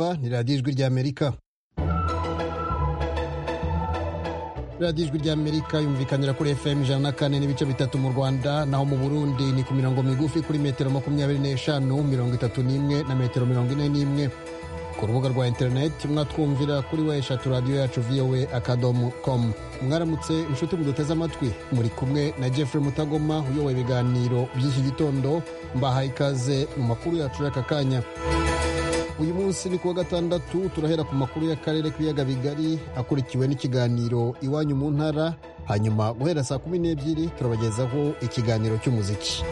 mwumva ni radiyo ijwi ry'amerika radiyo ijwi ry'amerika yumvikanira kuri fm ijana na kane n'ibice bitatu mu rwanda naho mu burundi ni ku mirongo migufi kuri metero makumyabiri n'eshanu mirongo itatu n'imwe na metero mirongo ine n'imwe ku rubuga rwa interineti mwatwumvira kuri we eshatu radiyo yacu vowe akadomo komu mwaramutse inshuti muduteze amatwi muri kumwe na jeffrey mutagoma uyoboye ibiganiro by'iki gitondo mbahaye ikaze mu makuru yacu y'aka kanya uyu munsi ni kuwa gatandatu turahera ku makuru y'akarere k'ibiyaga bigari akurikiwe n'ikiganiro iwanyu mu ntara hanyuma guhera saa kumi n'ebyiri turabagezaho ikiganiro cy'umuziki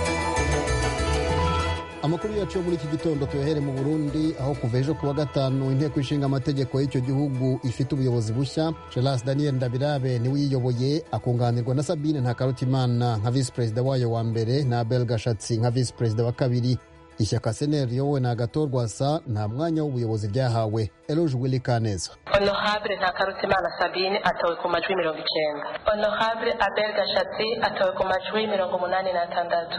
amakuru yacu yo muri iki gitondo tuyahere mu burundi aho kuva ejo kuwa gatanu inteko ishinga amategeko y'icyo gihugu ifite ubuyobozi bushya gelas daniel ndabirabe niwe uyiyoboye akunganirwa na sabine ntakarutimana nka visi perezida wayo wa mbere na abel gashatsi nka visi perezida wa kabiri ishyaka seneri riyobowe na agatorwasa nta mwanya w'ubuyobozi ryahawe eloge willy kaneza honorable ntakarutimana sabine atowe ku majwi mirongo icyenda honorable abel gashatsi atowe ku majwi mirongo umunani n'atandatu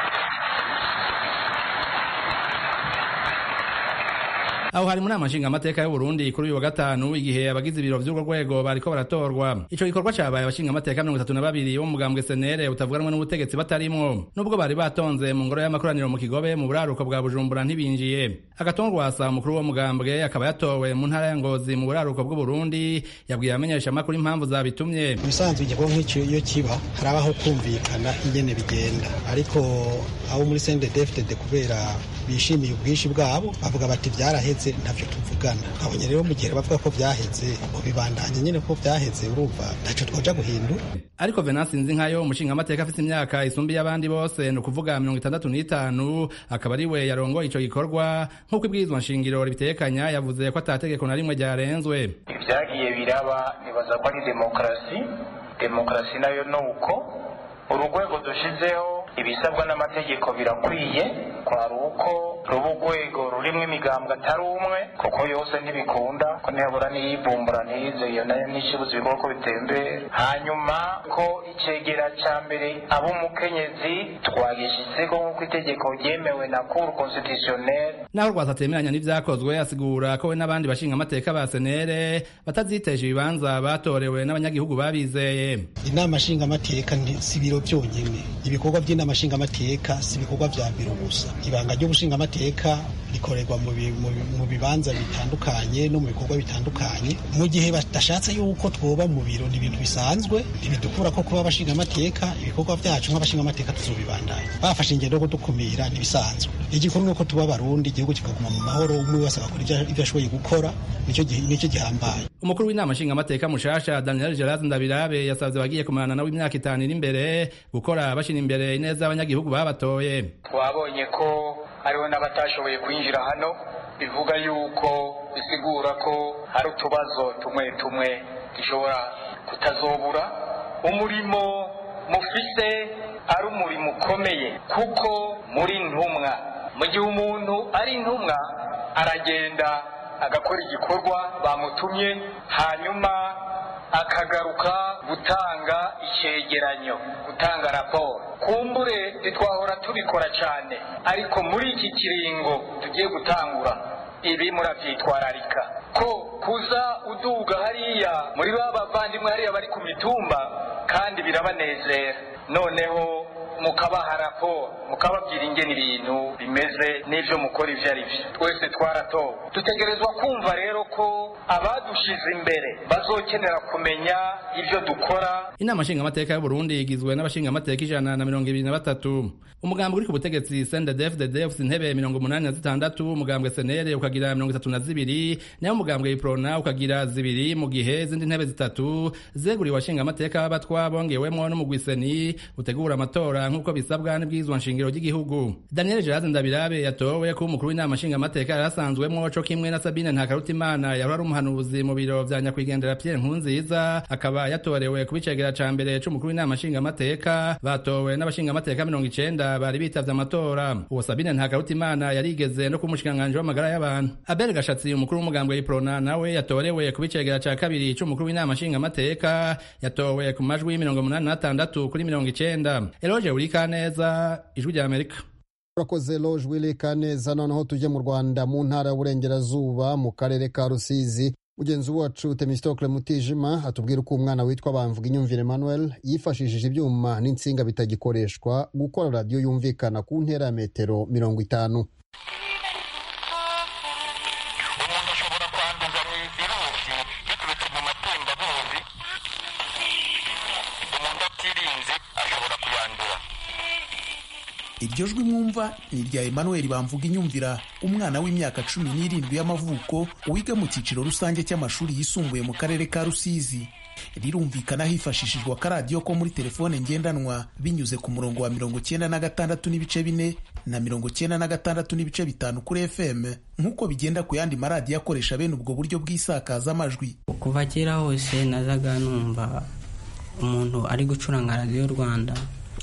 aho hari muri amashinga amateka y'u Burundi kuri uyu wa gatanu igihe abagize ibiro vy'urwo rwego bariko baratorwa ico gikorwa cabaye abashinga amateka mirongo itatu na babiri bo mu mugambwe senere utavuganwe n'ubutegetsi batarimwo nubwo bari batonze mu ngoro y'amakoraniro mu kigobe mu buraruko bwa bujumbura ntibinjiye agatongwasa umukuru wo mugambwe akaba yatowe mu ntara ya ngozi mu buraruko bw'u Burundi yabwiye abamenyesha amakuru impamvu zabitumye ibisanzwe igikorwa nk'icyo iyo kiba harabaho kumvikana ingene bigenda ariko abo muri CNDD-FDD kubera bishimiye ubwinshi bwabo bavuga bati byaraheze ntavyo tuvugana abonye rero mu gihe bavuga ko byaheze ubibandanye nyine ko byaheze urumva ntacyo twaja guhindura ariko Venance Nzinkayo umushinga amateka afite imyaka isumbiye abandi bose ni ukuvuga mirongo itandatu n'itanu akaba ari we yarongoye ico gikorwa nk'uko ibwirizwa nshingiro ribitekanya yavuze ko atategeko na rimwe ryarenzwe ibyagiye biraba nibaza ko ari demokarasi demokarasi nayo ni uko urugwego dushizeho ibisabwa n'amategeko birakwiye kwari uko ruba urwego rurimo imigambwe atari umwe kuko yose ntibikunda ko ntiyabura n'iyivumbura ntiyize iyo nayo ntishibuze ibikorwa ko bitembera hanyuma ko icegera ca mbere aba umukenyezi twagishyizeko nk'uko itegeko ryemewe na cour constitutionnelle naho rwatatemeranya n'ivyakozwe asigura ko we n'abandi bashinga amateka ba senere batazitesha ibibanza batorewe n'abanyagihugu babizeye inama nshingamateka si ibiro byonyine ibikorwa by'inama nshingamateka si ibikorwa vya biro gusa ibanga ry'ubushingamateka rikorerwa mu bibanza bitandukanye no mu bikorwa bitandukanye mu gihe badashatse yuko twoba mu biro ni ibintu bisanzwe ntibidukura ko kuba abashingamateka ibikorwa byacu nk'abashingamateka tuzobibandanya bafashe ingendo yo kudukumira ntibisanzwe igikuru ni uko tuba abarundi igihugu kikaguma mu mahoro umwe wese agakora ibyo ashoboye gukora nicyo gihambaye umukuru w'inama nshingamateka mushasha daniel gerard ndabirabe yasabye abagiye kumarana nawe imyaka itanu iri imbere gukora bashyira imbere ineza y'abanyagihugu babatoye twabonye ko hariho n'abatashoboye kwinjira hano bivuga yuko bisigura ko hari utubazo tumwe tumwe dushobora kutazobura umurimo mufise ari umurimo ukomeye kuko muri ntumwa mu gihe umuntu ari intumwa aragenda agakora igikorwa bamutumye hanyuma akagaruka gutanga icyegeranyo gutanga raporo kumbure ntitwahora tubikora cyane ariko muri iki kiringo tugiye gutangura ibi murabyitwararika ko kuza uduga hariya muri ba bavandimwe hariya bari ku mitumba kandi birabanezera noneho mukabaha raporo mukababwira ingene ibintu bimeze n'ibyo mukora ibyo ari byo twese twaratowe dutegerezwa kumva rero ko abadushize imbere bazokenera kumenya ibyo dukora inama nshingamateka y'u Burundi igizwe n'abashingamateka ijana na mirongo ibiri na batatu umugambi uri ku butegetsi CNDD-FDD ufite intebe mirongo umunani na zitandatu umugambwe senere ukagira mirongo itatu na zibiri nayo umugambwe iprona ukagira zibiri mu gihe izindi ntebe zitatu zeguriwe abashingamateka b'abatwa bongewemwo n'umugwiseni utegura amatora nk'uko bisabwa n'ibwirizwa nshingiro ry'igihugu daniel gerard ndabirabe yatowe kuba umukuru w'inama nshingamateka yari asanzwemwo co kimwe na sabine ntakarutimana yahora ari umuhanuzi mu biro vya nyakwigendera pierre nkunziza akaba yatorewe kuba icegera ca mbere c'umukuru w'inama nshingamateka batowe n'abashingamateka mirongo icenda bari bitavye amatora uwo sabine ntakarutimana yarigeze no kuba umushikiranganji w'amagara y'abantu abel gashatsi umukuru w'umugambwe w'iprona nawe yatorewe kuba icegera ca kabiri c'umukuru w'inama nshingamateka yatowe ku majwi mirongo umunani n'atandatu kuri mirongo icenda eloge urikaneza ijwi rya amerika urakoze loge wili kaneza noneho tujye mu rwanda mu ntara y'uburengerazuba mu karere ka rusizi mugenzi wacu temistokle mutijima atubwira uko umwana witwa bamvuga inyumvire emmanuel yifashishije ibyuma n'insinga bitagikoreshwa gukora radiyo yumvikana ku ntera ya metero mirongo itanu umuntu ashobora kwanduza virusi biturutse mu matembabuzi umuntu atirinze ashobora kuyandura iryo jwi mwumva ni irya emmanuel bamvuga inyumvira umwana w'imyaka cumi n'irindwi y'amavuko wiga mu cyiciro rusange cy'amashuri yisumbuye mu karere ka rusizi rirumvikana hifashishijwe akaradiyo ko muri telefone ngendanwa binyuze ku murongo wa mirongo cyenda na gatandatu n'ibice bine na mirongo cyenda na gatandatu n'ibice bitanu kuri fm nk'uko bigenda ku yandi maradiyo akoresha bene ubwo buryo bw'isakazamajwi kuva kera hose nazaga numva umuntu ari gucuranga radiyo rwanda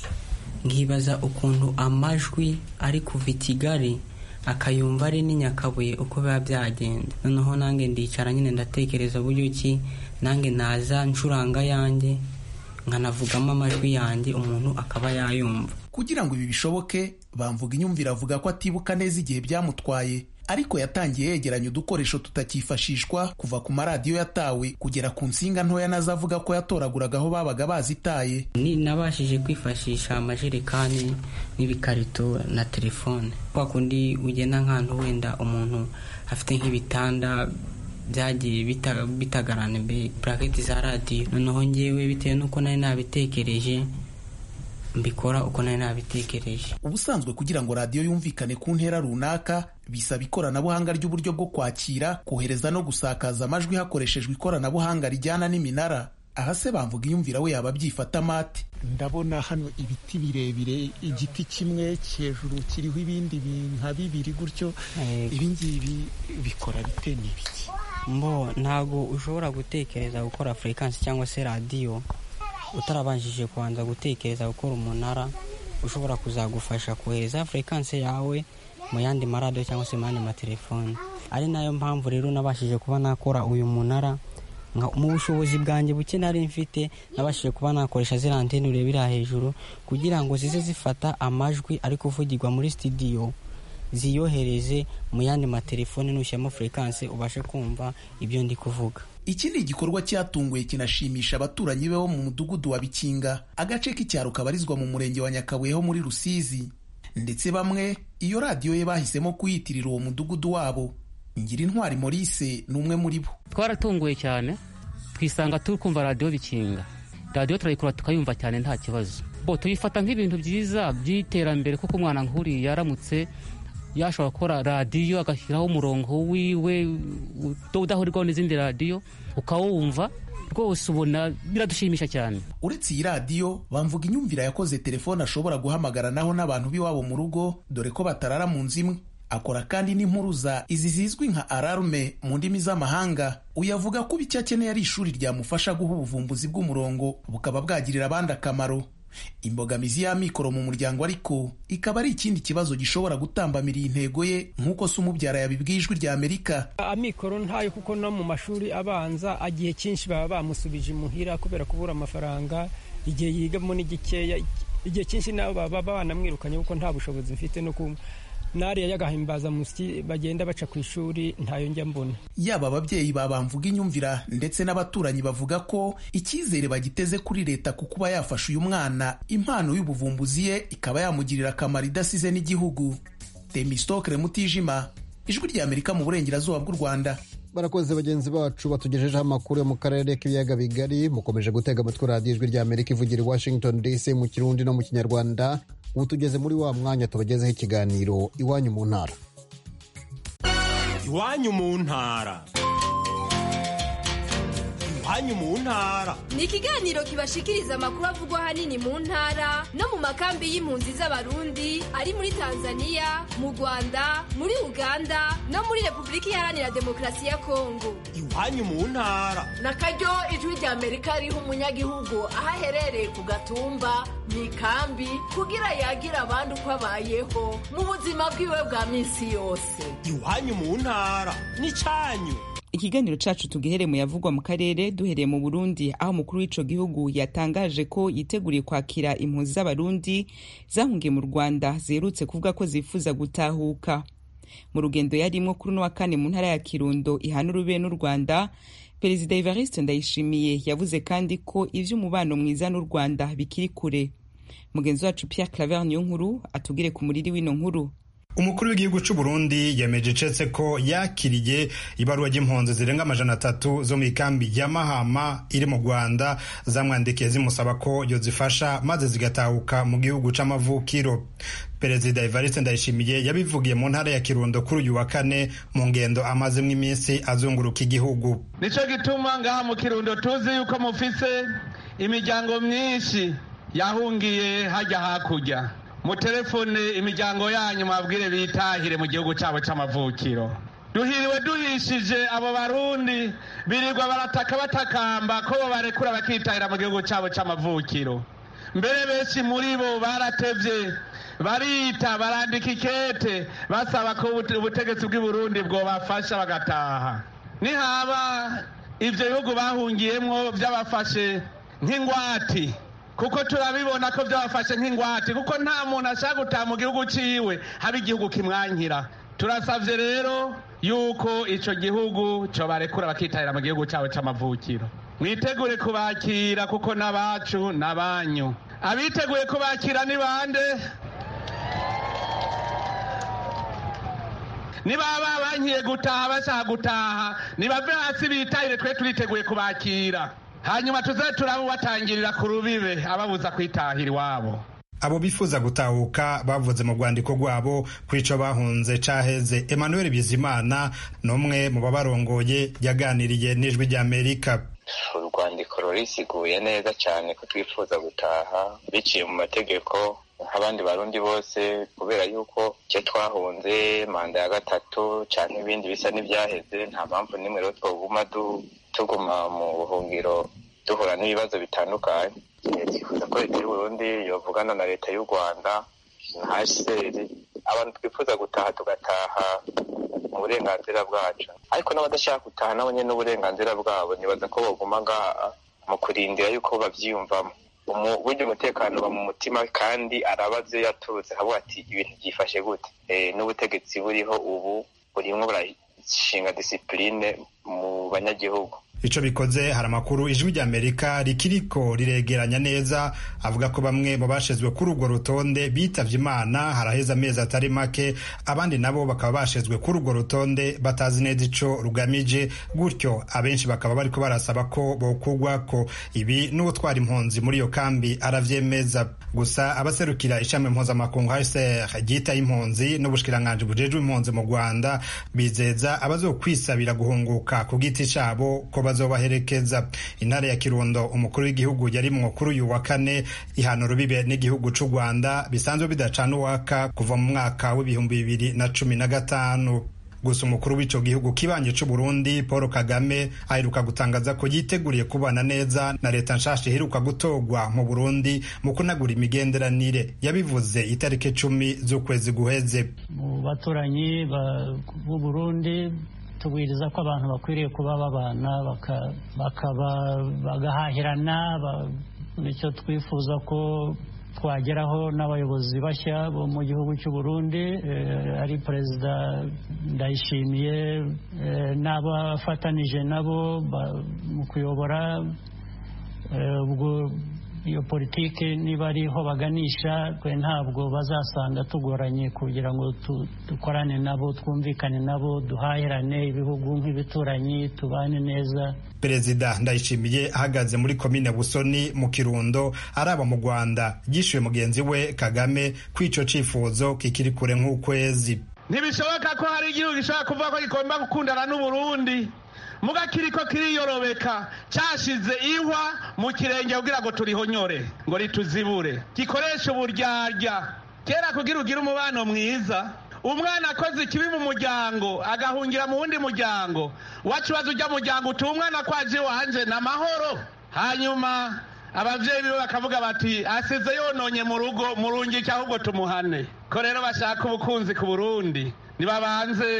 nkibaza ukuntu amajwi ari kuva i kigali akayumva ari n'i nyakabuye uko biba byagenda noneho nange ndicara nyine ndatekereza uburyo ki nange naza ncuranga yanjye nkanavugamo amajwi yanjye umuntu akaba yayumva kugira ngo ibi bishoboke bamvuga inyumvira avuga ko atibuka neza igihe byamutwaye ariko yatangiye yegeranya udukoresho tutakifashishwa kuva ku maradiyo yatawe kugera ku nsinga ntoya nazo avuga ko yatoraguraga aho babaga bazitaye ni nabashije kwifashisha amajerekani n'ibikarito na telefone kwa kundi ugenda nk'ahantu wenda umuntu afite nk'ibitanda byagiye bita- bitagarana imbere buraketi za radiyo noneho ngewe bitewe n'uko nari nabitekereje mbikora uko nari nabitekereje ubusanzwe kugira ngo radiyo yumvikane ku ntera runaka bisaba ikoranabuhanga ry'uburyo bwo kwakira kohereza no gusakaza amajwi hakoreshejwe ikoranabuhanga rijyana n'iminara aha se bamvuga iyumvira we yaba abyifata mate ndabona hano ibiti birebire igiti kimwe hejuru kiriho ibindi bi- nka bibiri gutyo Yego. ibi ngibi bikora bite ni ibiki mbo ntabwo ushobora gutekereza gukora furekansi cyangwa se radiyo utarabanjije kubanza gutekereza gukora umunara ushobora kuzagufasha kohereza furekansi yawe mu yandi maradiyo cyangwa se mu yandi matelefone ari nayo mpamvu rero nabashije kuba nakora uyu munara nka- mu bushobozi bwanjye buke nari mfite nabashije kuba nakoresha ziriya anteni urebera hejuru kugira ngo zize zifata amajwi ari kuvugirwa muri sitidiyo ziyohereze mu yandi matelefone nushyiramo furekansi ubashe kumva ibyo ndi kuvuga iki ni igikorwa cyatunguye kinashimisha abaturanyi be bo mu mudugudu wa bikinga agace k'icyaro kabarizwa mu murenge wa nyakabuye ho muri rusizi ndetse bamwe iyo radiyo ye bahisemo kuyitirira uwo mudugudu wabo ngira intwari maurice ni umwe muri bo twaratunguye cyane twisanga turi kumva radiyo bikinga radiyo turayikora tukayumva cyane nta kibazo bo tuyifata nk'ibintu byiza by'iterambere kuko umwana nk'uriya yaramutse yashobora gukora radiyo agashyiraho umurongo wiwe udahurirwaho n'izindi radiyo ukawumva rwose ubona biradushimisha cyane uretse iyi radiyo bamvuga inyumvira yakoze telefone ashobora guhamagaranaho n'abantu b'iwabo mu rugo dore ko batarara mu nzu imwe akora kandi n'impuruza izi zizwi nka ararume mu ndimi z'amahanga uyu avuga ko icyo akeneye ari ishuri ryamufasha guha ubuvumbuzi bw'umurongo bukaba bwagirira abandi akamaro imbogamizi y'amikoro mu muryango ariko ikaba ari ikindi kibazo gishobora gutambamira iyi ntego ye nk'uko se umubyara yabibwiye ijwi rya amerika amikoro ntayo kuko no mu mashuri abanza igihe cyinshi baba bamusubije imuhira kubera kubura amafaranga igihe yigamo ni gikeya igihe cyinshi nabo baba banamwirukanye kuko nta bushobozi mfite no ku nariya y'agahimbaza musyi bagenda baca ku ishuri ntayo njya mbona yaba ababyeyi babamvuga inyumvira ndetse n'abaturanyi bavuga ko icyizere bagiteze kuri leta ku kuba yafasha uyu mwana impano y'ubuvumbuzi ye ikaba yamugirira akamaro idasize n'igihugu temistokere mutijima ijwi rya amerika mu burengerazuba bw'u rwanda barakoze bagenzi bacu batugejejeho amakuru yo mu karere k'ibiyaga bigari mukomeje gutega amatwi radiyo ijwi rya amerika ivugira i washington dc mu kirundi no mu kinyarwanda ubu tugeze muri wa mwanya tubagezeho ikiganiro iwanyu mu ntara iwanyu mu ntara iwanyu mu ntara ni ikiganiro kibashikiriza amakuru avugwa ahanini mu ntara no mu makambi y'impunzi z'abarundi ari muri tanzania mu rwanda muri uganda no muri repubulika iharanira demokarasi ya kongo iwanyu mu ntara na karyo ijwi rya amerika riha umunyagihugu aho aherereye ku gatumba mu ikambi kugira yagira abandi uko abayeho mu buzima bwiwe bwa minsi yose iwanyu mu ntara n'icyanyu ikiganiro cacu tugihere mu yavugwa mu karere duhereye mu burundi aho umukuru w'ico gihugu yatangaje ko yiteguriye kwakira impunzi z'abarundi zahungiye mu rwanda ziherutse kuvuga ko zifuza gutahuka mu rugendo yarimwo kuri uno wa kane mu ntara ya kirundo ihana urube n'u rwanda perezida evariste ndayishimiye yavuze kandi ko ivy'umubano mwiza n'u rwanda bikiri kure mugenzi wacu pierre claver niyo nkuru atugire ku muriri w'ino nkuru umukuru w'igihugu c'u Burundi yemeje icetse ko yakiriye ibaruwa ry'impunzi zirenga amajana atatu zo mu ikambi ya Mahama iri mu Rwanda zamwandikiye zimusaba ko yozifasha maze zigatahuka mu gihugu c'amavukiro perezida Evariste Ndayishimiye yabivugiye mu ntara ya Kirundo kuri uyu wa kane mu ngendo amazemwo iminsi azunguruka igihugu nico gituma ngaha mu Kirundo tuzi yuko mufise imiryango myinshi yahungiye hajya hakurya mutelefone imiryango yanyu mwabwire bitahire mu gihugu cyabo cy'amavukiro duhiriwe duhishije abo barundi birirwa barataka batakamba ko barekura bakitahira mu gihugu cyabo cy'amavukiro mbere benshi muri bo baratevye barita barandika ikete basaba ko ubutegetsi bw'i Burundi bwobafasha bagataha nihaba ivyo bihugu bahungiyemwo vyabafashe nk'ingwati kuko turabibona ko byabafashe nk'ingwate kuko nta muntu ashaka gutaha mu gihugu ciwe haba igihugu kimwankira turasavye rero yuko ico gihugu cobarekura bakitahira mu gihugu cabo c'amavukiro mwitegure kubakira kuko n'abacu n'abanyu abiteguye kubakira ni bande nibaba bankiye gutaha bashaka gutaha nibave hasi bitahire twe turiteguye kubakira hanyuma tuze turabubatangirira ku rubibe ababuza kwitahira iwabo abo bifuza gutahuka bavuze mu rwandiko rwabo ko ico bahunze caheze emmanuel bizimana n'umwe mu babarongoye yaganiriye n'ijwi ry'amerika urwandiko rurisiguye neza cyane ko twifuza gutaha biciye mu mategeko nk'abandi barundi bose kubera yuko icyo twahunze manda ya gatatu cyangwa ibindi bisa n'ibyaheze nta mpamvu n'imwe rero twoguma tuguma mu buhungiro duhura n'ibibazo bitandukanye twifuza ko leta y'uburundi yovugana na leta y'u rwanda na hcr abantu twifuza gutaha tugataha mu burenganzira bwacu ariko n'abadashaka gutaha nabo nyine n'uburenganzira bwabo nibaza ko baguma ngaha mu kurindira yuko bavyiyumvamo burya umutekano uba mu mutima kandi arabaze yaturutse akavuga ati ibintu byifashe gute n'ubutegetsi buriho ubu burimwo burashinga disipurine mu banyagihugu ico bikoze hari amakuru ijwi ry'amerika rikiriko riregeranya neza avuga ko bamwe mu bashizwe kuri urwo rutonde bitavye imana haraheze amezi atari make abandi nabo bakaba bashizwe kuri urwo rutonde batazi neza ico rugamije gutyo abenshi bakaba bariko barasaba ko bokugwako ibi n'uwutwara impunzi muri iyo kambi aravyemeza gusa abaserukira ishami mpuzamakungu hcr ryitaye impunzi n'ubushikiranganji bujejwe impunzi mu rwanda bizeza abazokwisabira guhunguka ku giti cabo ko bazobaherekeza intara ya kirundo umukuru w'igihugu yarimwo kuri uyu wa kane ihana urubibe n'igihugu c'u rwanda bisanzwe bidacana uwaka kuva mu mwaka w'ibihumbi bibiri na cumi na gatanu gusa umukuru w'ico gihugu kibanje c'u Burundi Paul Kagame aheruka gutangaza ko yiteguriye kubana neza na leta nshasha iheruka gutorwa mu Burundi mu kunagura imigenderanire yabivuze itariki cumi z'ukwezi guheze mu baturanyi b'u Burundi tubwiriza ko abantu bakwiriye kuba babana bakaba bagahahirana nicyo twifuza ko twageraho n'abayobozi bashya bo mu gihugu cy'u Burundi ari perezida ndayishimiye n'abafatanije nabo mu kuyobora ubwo iyo politiki niba ariho baganisha twe ntabwo bazasanga tugoranye kugira ngo dukorane nabo twumvikane nabo duhahirane ibihugu nk'ibituranyi tubane neza perezida ndayishimiye ahagaze muri komine busoni mu kirundo araba mu rwanda yishyuye mugenzi we kagame ko icyo cyifuzo kikiri kure nk'ukwezi ntibishoboka ko hari igihugu gishobora kuvuga ko gigomba gukundana n'uburundi muga kiriko kiriyorobeka cyashize ihwa mu kirenge kugira ngo turihonyore ngo rituzibure gikoresha uburyarya kera kugira ugire umubano mwiza umwana akoze ikibi mu muryango agahungira mu wundi muryango wacu baza ujya muryango uti umwana kwaje wanje ni amahoro hanyuma ababyeyi biwe bakavuga bati asize yononye mu rugo murungike ahubwo tumuhane ko rero bashaka ubukunzi ku burundi nibabanze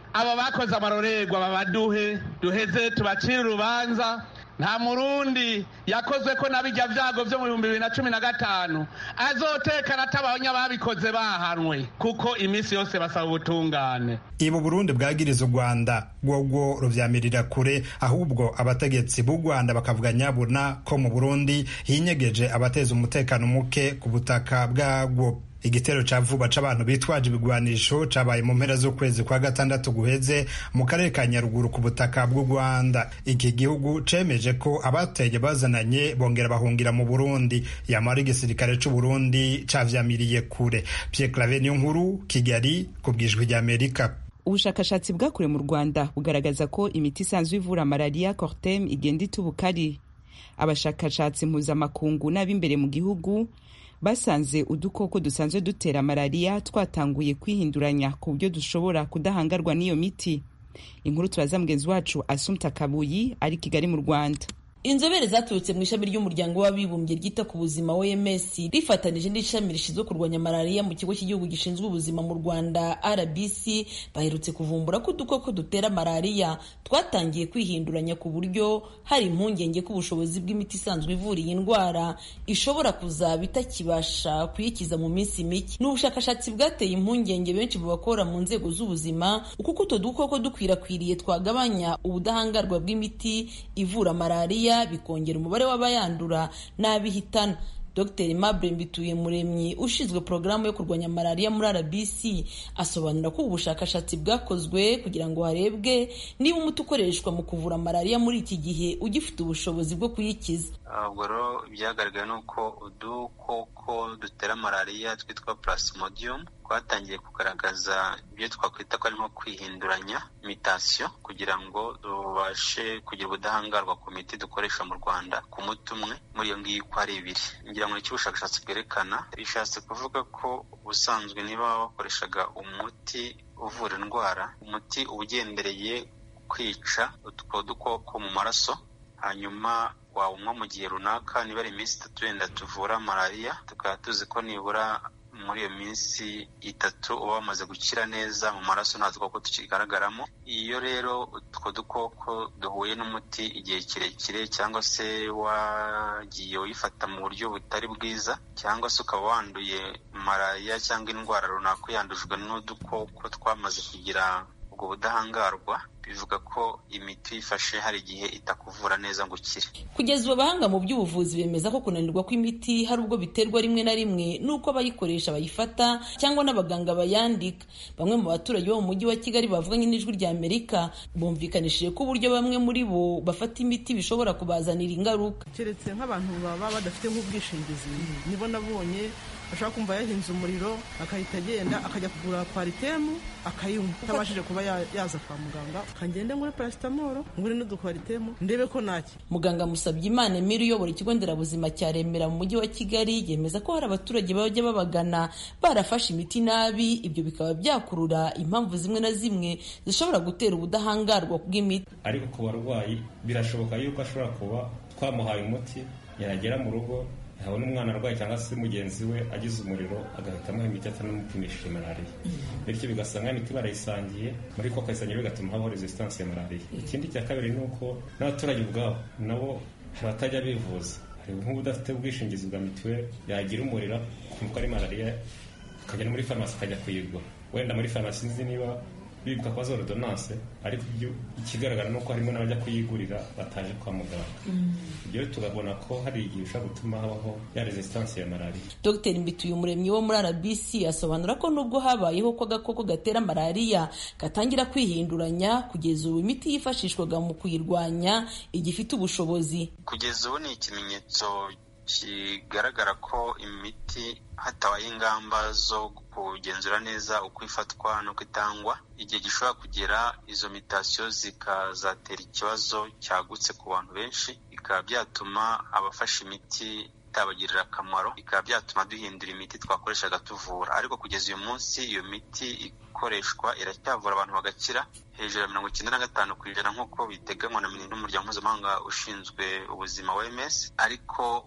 abo bakoze amarorerwa babaduhe duheze tubacire urubanza nta murundi yakozwe ko n'abijya byago byo mu bihumbi bibiri na cumi na gatanu azotekana atabonye ababikoze bahanwe kuko iminsi yose basaba ubutungane ibu burundi bwagiriza u rwanda bwobwo ruvyamirira kure ahubwo abategetsi b'u rwanda bakavuga nyabuna ko mu burundi hinyegeje abateza umutekano muke ku butaka bwabwo igitero ca vuba c'abantu bitwaje ibigwanisho cabaye mu mpera z'ukwezi kwa gatandatu guheze mu karere ka nyaruguru ku butaka bw'u rwanda iki gihugu cemeje ko abateye bazananye bongera bahungira mu burundi yamara igisirikare c'uburundi cavyamiriye kure pierre clave niyo nkuru kigali ku bwijwi ry'amerika ubushakashatsi bwakorewe mu rwanda bugaragaza ko imiti isanzwe ivura malariya cortem igenda itubukari abashakashatsi mpuzamakungu n'ab'imbere mu gihugu basanze udukoko dusanzwe dutera malariya twatanguye kwihinduranya ku buryo dushobora kudahangarwa n'iyo miti inkuru turaza mugenzi wacu asumta kabuyi ari kigali mu rwanda inzobere zaturutse mu ishami ry'umuryango w'abibumbye ryita ku buzima oms rifatanije n'ishami rishinzwe kurwanya malariya mu kigo cy'igihugu gishinzwe ubuzima mu rwanda rbc baherutse kuvumbura ko udukoko dutera malariya twatangiye kwihinduranya ku buryo hari impungenge ko ubushobozi bw'imiti isanzwe ivura iyi ndwara ishobora kuzaba itakibasha kuyikiza mu minsi mike ni ubushakashatsi bwateye impungenge benshi mu bakora mu nzego z'ubuzima kuko utwo dukoko dukwirakwiriye twagabanya ubudahangarwa bw'imiti ivura malariya bikongera umubare w'abayandura n'abihitana dr mabure mbituye muremyi ushinzwe porogaramu yo kurwanya malariya muri rbc asobanura ko ubu bushakashatsi bwakozwe kugira ngo harebwe niba umuti ukoreshwa mu kuvura malariya muri iki gihe ugifite ubushobozi bwo kuyikiza ubwo rero ibyagaragaye ni uko udukoko dutera malariya twitwa plasmodium twatangiye kugaragaza ibyo twakwita ko ari nko kwihinduranya imitasiyo kugira ngo tubashe kugira ubudahangarwa ku miti dukoresha mu rwanda ku muti umwe muri iyo ngiyo uko ari ibiri ngira ngo nicyo ubushakashatsi bwerekana bishatse kuvuga ko ubusanzwe niba wakoreshaga umuti uvura indwara umuti uba ugendereye kwica utwo dukoko mu maraso hanyuma wawunywa mu gihe runaka niba ari iminsi itatu wenda tuvura malariya tukaba tuzi ko nibura muri iyo minsi itatu uba wamaze gukira neza mu maraso nta dukoko tukigaragaramo iyo rero utwo dukoko duhuye n'umuti igihe kirekire cyangwa se wagiye uyifata mu buryo butari bwiza cyangwa se ukaba wanduye malariya cyangwa indwara runaka uyandujwe n'udukoko twamaze kugira ubwo budahangarwa bivuga ko imiti uyifashe hari igihe itakuvura neza ngo ukire kugeza ubu abahanga mu by'ubuvuzi bemeza ko kunanirwa kw'imiti hari ubwo biterwa rimwe na rimwe n'uko abayikoresha bayifata cyangwa n'abaganga bayandika bamwe mu baturage bo mu mujyi wa kigali bavuganye n'ijwi rya amerika bumvikanishije ko uburyo bamwe muri bo bafata imiti bishobora kubazanira ingaruka keretse nk'abantu baba badafite nk'ubwishingizi nibo nabonye ashobora kumva yahinze umuriro akahita agenda akajya kugura paritemu akayinywa atabashije kuba yaza kwa muganga akagenda ngure parasitamoro ngure n'udukwaritemu ndebe ko ntacyo muganga musabye imana emiri uyobora ikigo nderabuzima cya remera mu mujyi wa kigali yemeza ko hari abaturage bajya babagana barafashe imiti nabi ibyo bikaba byakurura impamvu zimwe na zimwe zishobora gutera ubudahangarwa bw'imiti ariko ku barwayi birashoboka yuko ashobora kuba twamuhaye umuti yagera mu rugo yabona umwana arwaye cyangwa se mugenzi we agize umuriro agahita amuha imiti atanamupimishije malariya bityo bigasanga imiti barayisangiye muri ko akayisangiye bigatuma habaho resistance ya malariya ikindi cya kabiri ni uko n'abaturage ubwabo nabo hari abatajya bivuza hari nk'ubu udafite ubwishingizi bwa mituweli yagira umuriro kumva ko ari malariya akajya muri farumasi akajya kuyigura wenda muri farumasi nzi niba bibuka kwa zorodonanse ariko ikigaragara ni uko harimo n'abajya kuyigurira bataje kwa muganga ibyo tukabona ko hari igihe ushobora gutuma habaho ya resistance ya malariya dr mbituye umuremyi wo muri rbc asobanura ko nubwo habayeho ko agakoko gatera malariya gatangira kwihinduranya kugeza ubu imiti yifashishwaga mu kuyirwanya igifite ubushobozi kugeza ubu ni ikimenyetso kigaragara ko imiti hatabaye ingamba zo kugenzura neza uko ifatwa n'uko itangwa igihe gishobora kugera izo mitasiyo zikazatera ikibazo cyagutse ku bantu benshi bikaba byatuma abafashe imiti itabagirira akamaro bikaba byatuma duhindura imiti twakoreshaga tuvura ariko kugeza uyu munsi iyo miti ikoreshwa iracyavura abantu bagakira hejuru ya mirongo icyenda na gatanu ku ijana nk'uko biteganywa n'umuryango mpuzamahanga ushinzwe ubuzima wms ariko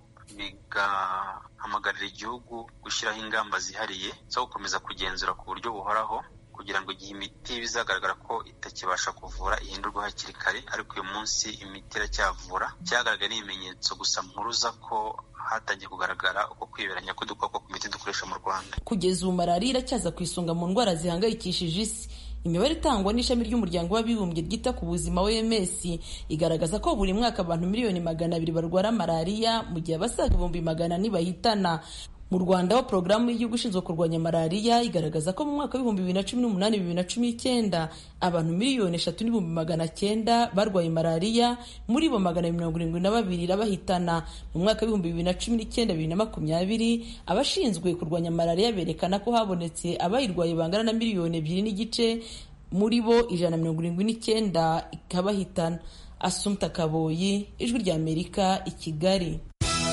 bigahamagarira igihugu gushyiraho ingamba zihariye zo gukomeza kugenzura ku buryo buhoraho kugira ngo igihe imiti bizagaragara ko itakibasha kuvura ihindurwe hakiri kare ariko uyu munsi imiti iracyavura cyagaragaye n'ibimenyetso gusa mpuruza ko hatangiye kugaragara uko kwiberanya k'udukoko ku miti dukoresha mu rwanda kugeza ubu malariya iracyaza ku isonga mu ndwara zihangayikishije isi imibare itangwa n'ishami ry'umuryango w'abibumbye ryita ku buzima OMS igaragaza ko buri mwaka abantu miliyoni magana abiri barwara malariya mu gihe abasaga ibihumbi magana ane bahitana mu rwanda ho porogaramu y'igihugu ishinzwe kurwanya malariya igaragaza ko mu mwaka w'ibihumbi bibiri na cumi n'umunani bibiri na cumi n'icyenda abantu miliyoni eshatu n'ibihumbi magana cyenda barwaye malariya muri bo magana mirongo irindwi na babiri irabahitana mu mwaka w'ibihumbi bibiri na cumi n'icyenda bibiri na makumyabiri abashinzwe kurwanya malariya berekana ko habonetse abayirwaye bangana na miliyoni ebyiri n'igice muri bo ijana na mirongo irindwi n'icyenda ikabahitana asumta kaboyi ijwi ry'amerika i kigali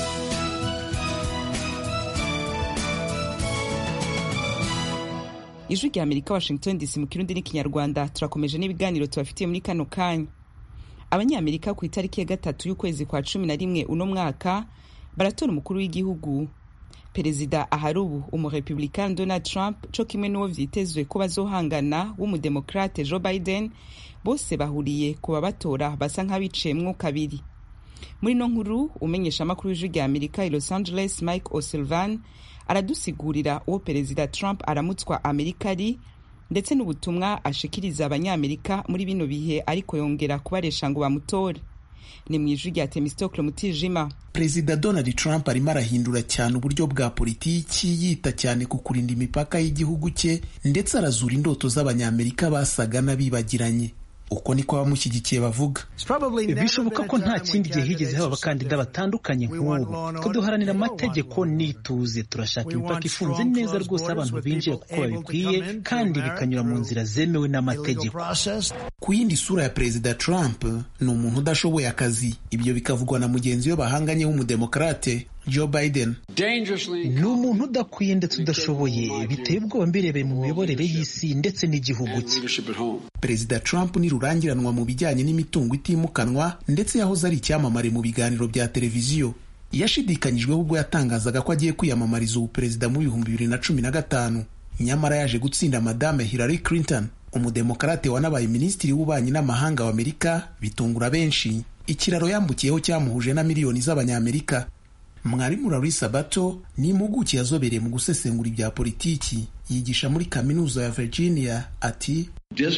ijwi rya amerika washington dc mu kirundi n'ikinyarwanda turakomeje n'ibiganiro tubafitiye muri kano kanya abanyamerika ku itariki ya gatatu y'ukwezi kwa cumi na rimwe uno mwaka baratora umukuru w'igihugu perezida ahari ubu umurepublikani donald trump co kimwe n'uwo vyitezwe ko bazohangana w'umudemokrate joe biden bose bahuriye ku babatora basa nk'abiciyemwo kabiri muri no nkuru umenyesha amakuru w'ijwi rya amerika i los angeles mike o'sullivan aradusigurira uwo perezida trump aramutswa amerika ari ndetse n'ubutumwa ashikiriza abanyamerika muri bino bihe ariko yongera kubaresha ngo bamutore ni mu ijwi rya temistokle mutijima perezida donald trump arimo arahindura cyane uburyo bwa politiki yita cyane ku kurinda imipaka y'igihugu cye ndetse arazura indoto z'abanyamerika basaga n'abibagiranye uko niko abamushyigikiye bavuga bishoboka ko nta kindi gihe higeze haba abakandida batandukanye nk'ubu twe duharanira amategeko n'ituze turashaka imipaka ifunze neza rwose abantu binjira kuko babikwiye kandi bikanyura mu nzira zemewe n'amategeko ku yindi sura ya perezida trump ni umuntu udashoboye akazi ibyo bikavugwa na mugenzi we bahanganye w'umudemokrate Joe Biden ni umuntu udakwiye ndetse udashoboye biteye ubwoba mbirebeye mu miyoborere y'isi ndetse n'igihugu cye perezida trump ni rurangiranwa mu bijyanye n'imitungo itimukanwa ndetse yahoze ari icyamamare mu biganiro bya televiziyo yashidikanyijweho ubwo yatangazaga ko agiye kwiyamamariza ubuperezida mu bihumbi bibiri na cumi na gatanu nyamara yaje gutsinda madame Hillary Clinton umudemokarate wanabaye minisitiri w'ububanyi n'amahanga wa amerika bitungura benshi ikiraro yambukiyeho cyamuhuje na miliyoni z'abanyamerika mwarimu larisa bato ni impuguke yazobereye mu gusesengura ibya politiki yigisha muri kaminuza ya virginia ati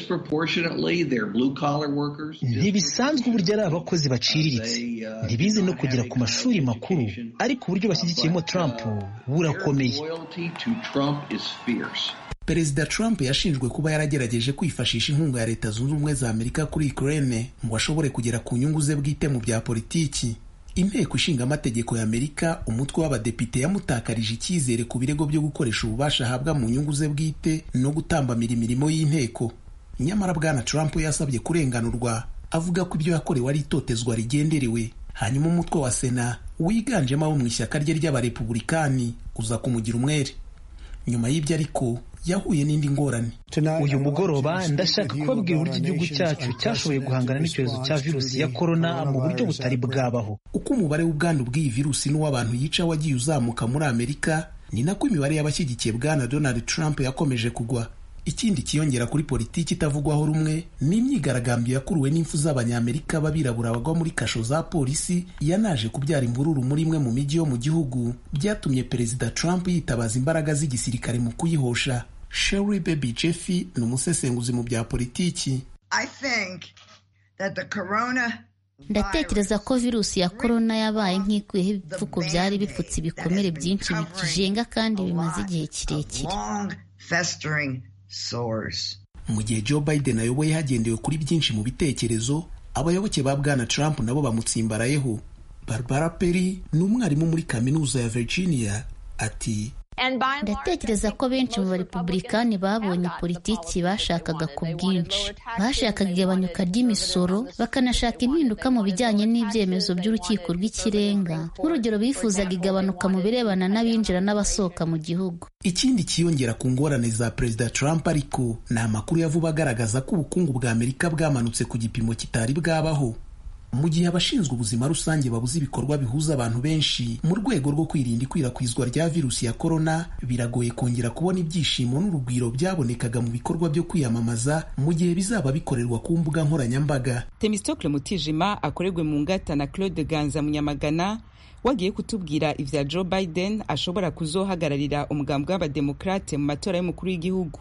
ntibisanzwe uburyo ari abakozi baciriritse ntibize no kugera ku mashuri makuru ariko uburyo bashyigikiyemo trump burakomeye perezida trump yashinjwe kuba yaragerageje kwifashisha inkunga ya leta zunze ubumwe za amerika kuri ukraine ngo ashobore kugera ku nyungu ze bwite mu bya politiki inteko ishinga amategeko ya amerika umutwe w'abadepite yamutakarije icyizere ku birego byo gukoresha ububasha ahabwa mu nyungu ze bwite no gutambamira imirimo y'inteko nyamara bwana trump yasabye kurenganurwa avuga ko ibyo yakorewe ari itotezwa rigenderewe hanyuma umutwe wa sena wiganjemo abo mu ishyaka rye ry'abarepubulikani uza kumugira umwere nyuma y'ibyo ariko yahuye n'indi ngorane uyu mugoroba ndashaka kubabwira uburyo igihugu cyacu cyashoboye guhangana n'icyorezo cya virusi ya korona mu buryo butari bwabaho uko umubare w'ubwandu bw'iyi virusi n'uw'abantu yica wagiye uzamuka muri amerika ni nako imibare y'abashyigikiye bwana donald trump yakomeje kugwa ikindi kiyongera kuri politiki itavugwaho rumwe ni imyigaragambyo yakuruwe n'impfu z'abanyamerika b'abirabura bagwa muri kasho za polisi yanaje kubyara imvururu muri imwe mu mijyi yo mu gihugu byatumye perezida trump yitabaza imbaraga z'igisirikare mu kuyihosha sherry baby jeffy ni umusesenguzi mu bya politiki ndatekereza ko virusi ya korona yabaye nk'ikuyeho ibipfuko byari bipfutse ibikomere byinshi bikijenga kandi bimaze igihe kirekire mu gihe joe biden ayoboye hagendewe kuri byinshi mu bitekerezo abayoboke ba bwana trump nabo bamutsimbarayeho barbara perry ni umwarimu muri kaminuza ya virginia ati ndatekereza ko benshi mu barepubulikani babonye politiki bashakaga ku bwinshi bashakaga igabanyuka ry'imisoro bakanashaka impinduka mu bijyanye n'ibyemezo by'urukiko rw'ikirenga nk'urugero bifuzaga igabanuka mu birebana n'abinjira n'abasohoka mu gihugu ikindi kiyongera ku ngorane za perezida trump ariko ni amakuru ya vuba agaragaza ko ubukungu bwa amerika bwamanutse ku gipimo kitari bwabaho mu gihe abashinzwe ubuzima rusange babuze ibikorwa bihuza abantu benshi mu rwego rwo kwirinda ikwirakwizwa rya virusi ya korona biragoye kongera kubona ibyishimo n'urugwiro byabonekaga mu bikorwa byo kwiyamamaza mu gihe bizaba bikorerwa ku mbuga nkoranyambaga temistokle mutijima akorerwe mu ngata na claude ganza munyamagana wagiye kutubwira ivya joe biden ashobora kuzohagararira umugambwe w'abademokrate mu matora y'umukuru w'igihugu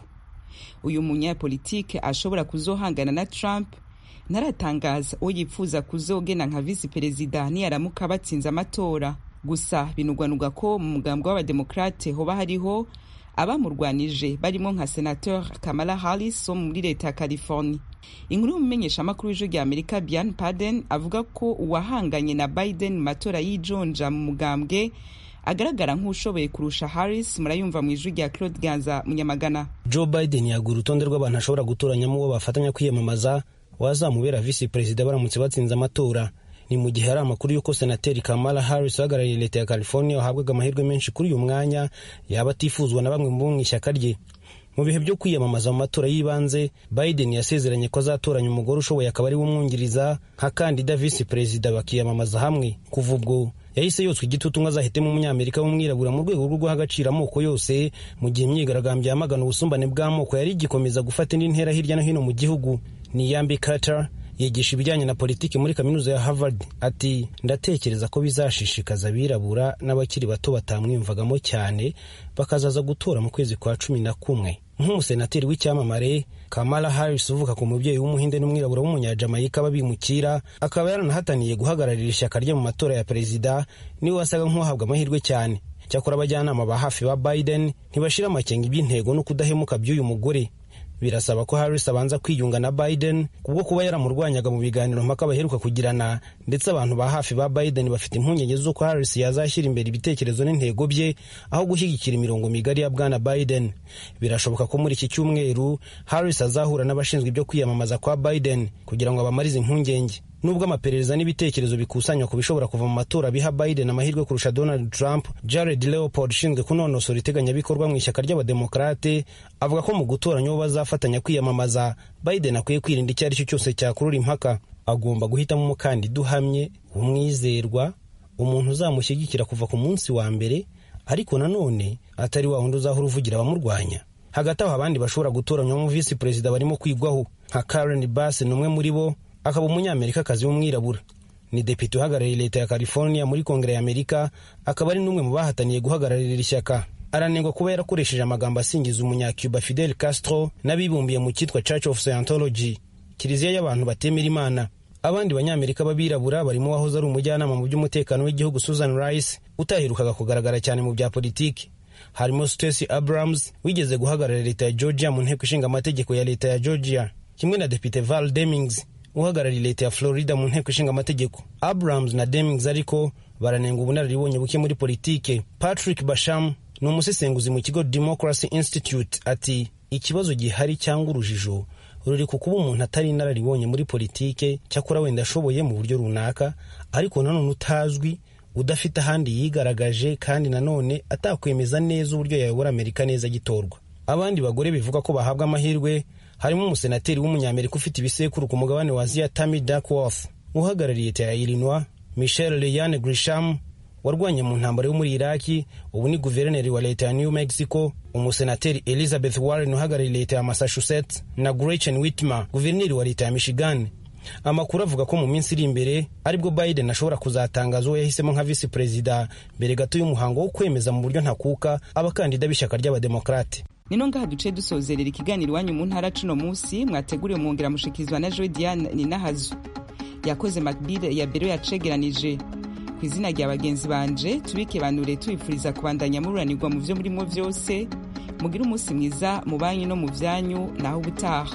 uyu munyapolitike ashobora kuzohangana na trump ntaratangaza uwo yifuza kuzogena nka visi perezida niyaramuka batsinze amatora gusa binugwanugwa ko mu mugambwe w'abademokrate hoba hariho abamurwanije barimo nka senateur kamala harris wo muri leta ya california inkuru y'umumenyeshamakuru w'ijwi rya amerika bian paden avuga ko uwahanganye na biden mu matora y'ijonja mu mugambwe agaragara nk'ushoboye kurusha harris murayumva mu ijwi rya claude ganza munyamagana joe biden yaguha urutonde rw'abantu ashobora gutoranyamo uwo bafatanya kwiyamamaza wazamubera visi perezida baramutse batsinze amatora ni mu gihe hari amakuru y'uko senateri kamala harris uhagarariye leta ya california wahabwaga amahirwe menshi kuri uyu mwanya yaba atifuzwa na bamwe mu mu ishyaka rye mu bihe byo kwiyamamaza mu matora y'ibanze biden yasezeranye ko azatoranya umugore ushoboye akaba ari we umwungiriza nka kandida visi perezida bakiyamamaza hamwe kuva ubwo yahise yotswa igitutu ngo azahitemo umunyamerika w'umwirabura mu rwego rwo guha agaciro amoko yose mu gihe imyigaragambyo yamagana ubusumbane bw'amoko yari igikomeza gufata indi ntera hirya no hino mu gihugu ni yambi carter yigisha ibijyanye na politiki muri kaminuza ya harvard ati ndatekereza ko bizashishikaza abirabura n'abakiri bato batamwiyumvagamo cyane bakazaza gutora mu kwezi kwa cumi na kumwe nk'umusenateri w'icyamamare kamala harris uvuka ku mubyeyi w'umuhinde n'umwirabura w'umunyajamayika b'abimukira akaba yaranahataniye guhagararira ishyaka rye mu matora ya perezida niwe wasaga nk'uwahabwa amahirwe cyane cyakora abajyanama ba hafi ba biden ntibashira amakenga iby'intego no kudahemuka by'uyu mugore birasaba ko harris abanza kwiyunga na biden kubwo kuba yaramurwanyaga mu biganiro mpaka baheruka kugirana ndetse abantu ba hafi ba biden bafite impungenge z'uko harris yazashyira imbere ibitekerezo n'intego bye aho gushyigikira imirongo migari ya bwana biden birashoboka ko muri iki cyumweru harris azahura n'abashinzwe ibyo kwiyamamaza kwa biden kugira ngo abamarize impungenge nubwo amaperereza n'ibitekerezo bikusanywa ku bishobora kuva mu matora biha biden amahirwe kurusha donald trump jared leopold ushinzwe kunonosora iteganyabikorwa mu ishyaka ry'abademokarate avuga ko mu gutoranya uwo bazafatanya kwiyamamaza biden akwiye kwirinda icyo ari cyo cyose cyakurura impaka agomba guhitamo umukandida uhamye umwizerwa umuntu uzamushyigikira kuva ku munsi wa mbere ariko nanone atari wa wundi uzahora uvugira abamurwanya hagati aho abandi bashobora gutoranywa mu visi perezida barimo kwigwaho nka karen bass ni umwe muri bo akaba umunyamerikakazi w'umwirabura ni depite uhagarariye leta ya california muri kongere y'amerika akaba ari n'umwe mu bahataniye guhagararira ishyaka aranengwa kuba yarakoresheje amagambo asingiza umunyacuba fidel castro n'abibumbiye mu cyitwa church of scientology kiliziya y'abantu batemera imana abandi banyamerika b'abirabura barimo uwahoze ari umujyanama mu by'umutekano w'igihugu susan rice utaherukaga kugaragara cyane mu bya politiki harimo stacey abrams wigeze guhagararira leta ya georgia mu nteko ishinga amategeko ya leta ya georgia kimwe na depite val demings uhagarariye leta ya florida mu nteko ishinga amategeko abrams na demings ariko baranenga ubunararibonye buke muri politike patrick basham ni umusesenguzi mu kigo democracy institute ati ikibazo gihari cyangwa urujijo ruri ku kuba umuntu atari inararibonye muri politike cyakora wenda ashoboye mu buryo runaka ariko nanone utazwi udafite ahandi yigaragaje kandi nanone atakwemeza neza uburyo yayobora amerika neza agitorwa abandi bagore bivuga ko bahabwa amahirwe harimo umusenateri w'umunyamerika ufite ibisekuru ku mugabane wa aziya tammy duckworth uhagarariye leta ya illinois michel leyanne grisham warwanye mu ntambaro yo muri iraki ubu ni guverineri wa leta ya new mexico umusenateri elizabeth warren uhagarariye leta ya massachusetts na gretchen whitmer guverineri wa leta ya michigan amakuru avuga ko mu minsi iri imbere aribwo biden ashobora kuzatangaza uwo yahisemo nka visi perezida mbere gato y'umuhango wo kwemeza mu buryo ntakuka abakandida b'ishyaka ry'abademokarate nino ngaha duce dusozerera ikiganiro iwanyu mu ntara cuno munsi mwateguriwe mwongera mushikirizwa na joy diane ninahazu yakoze macbile ya bero yacegeranije ku izina rya bagenzi banje tubikebanure tubifuriza kubandanya mururanirwa mu byo murimo byose mugire umunsi mwiza mu banyu no mu byanyu naho ubutaha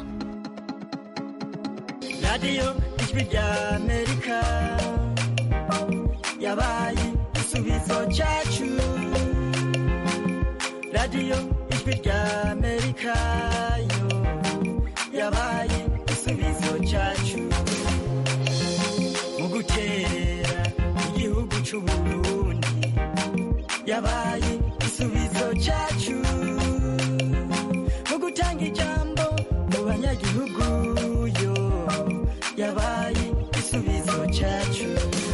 radiyo ijwi rya amerika yabaye igisubizo cyacu radiyo ijwi rya amerika yo yabaye igisubizo cyacu mu gukerera igihugu cy'u burundi yabaye igisubizo cyacu mu gutanga ijambo mu banyagihugu yo yabaye igisubizo cyacu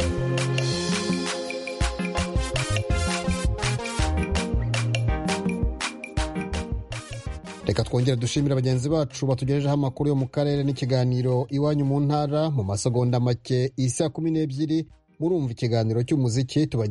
reka twongere dushimira bagenzi bacu batugejejeho amakuru yo mu karere n'ikiganiro iwanyu mu ntara mu masegonda make isa kumi n'ebyiri murumva ikiganiro cy'umuziki tubagejejeho